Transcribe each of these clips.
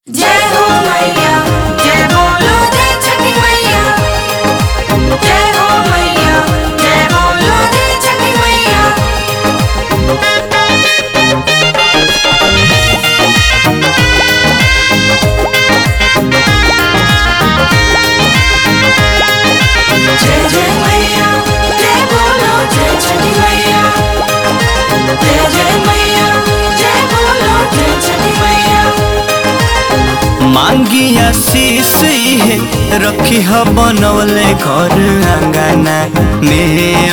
जय हो मैया जय बोलो जय छठी मैया जय हो मैया जय बोलो जय छठी मैया जय जय मैया जय बोलो जय छठी मैया जय जय मैया जय बोलो जय छठी मैया मांगी आशीष है रखी ह बनवले घर आंगना में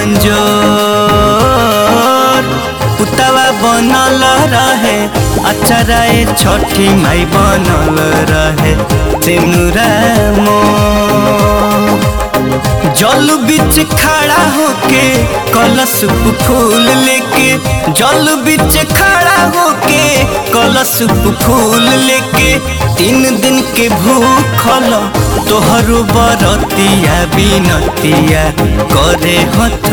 अंजोर पुतवा बनल रहे अचराए छठी माई बनल रहे सिनुरा मोर जल बीच खड़ा होके कलश पे फूल लेके जल बीच खड़ा होके कलश पे फूल लेके तीन दिन के भूखल तोहरो बरतिया बिनतिया करे हथ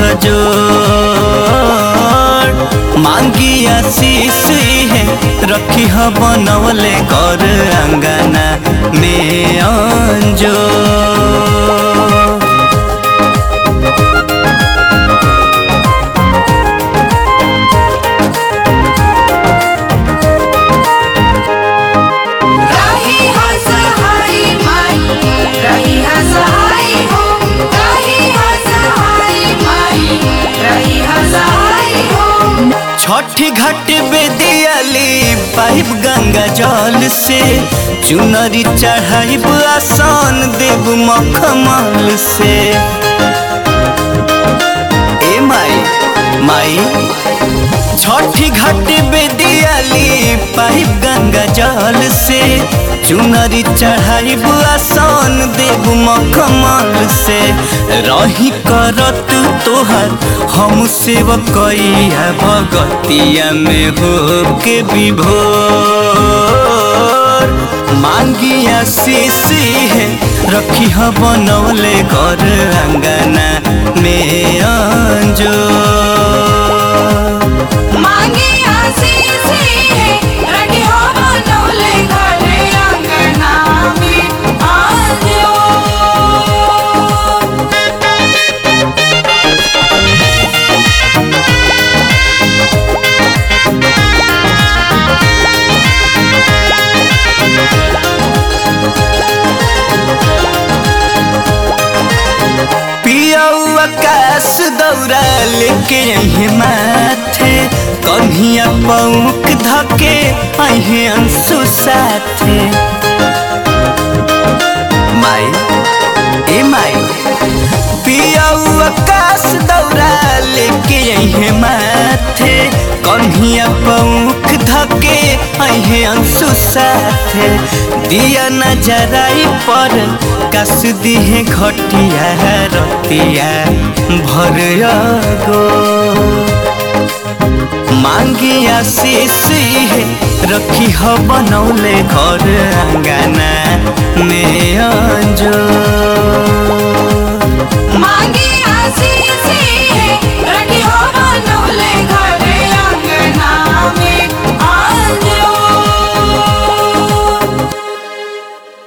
जोड़ मांगी आशीष है रखी ह बनवले कर अंगना में अंजोर रही हसहाई माई रही हसहाई हो रही हसहाई माई रही हसहाई हो छठी घाट बेदियाली पाइप गंगा जल से चुनरी चढ़ाइब आसान देव मखमल से ए माई माई छठी घाट बेदियाली पाइप गंगा जल से चुनरी चढ़ाइब आसान देव मखमल से रही करत तोहर हम सेवकैया भगतिया में हो के विभोर मांगी आशीष है रखी ह बनौले घर अंगना में अंजो मांगे आशीष है रखी हो बनौले घरे अंगना में आजो पियऊ आकाश दौरा लेके अहे माथे कन्हिया पौक धके अहे अंशु साथे माई ए माई पियऊ आकाश दौरा लेके अहे माथे कन्हिया पौक धके अहे अंशु साथे दिया नजराई पर कस दिहे घटिया रतिया भर गो मांगी आशीष है रखी ह बनौले घर अंगना में अंजो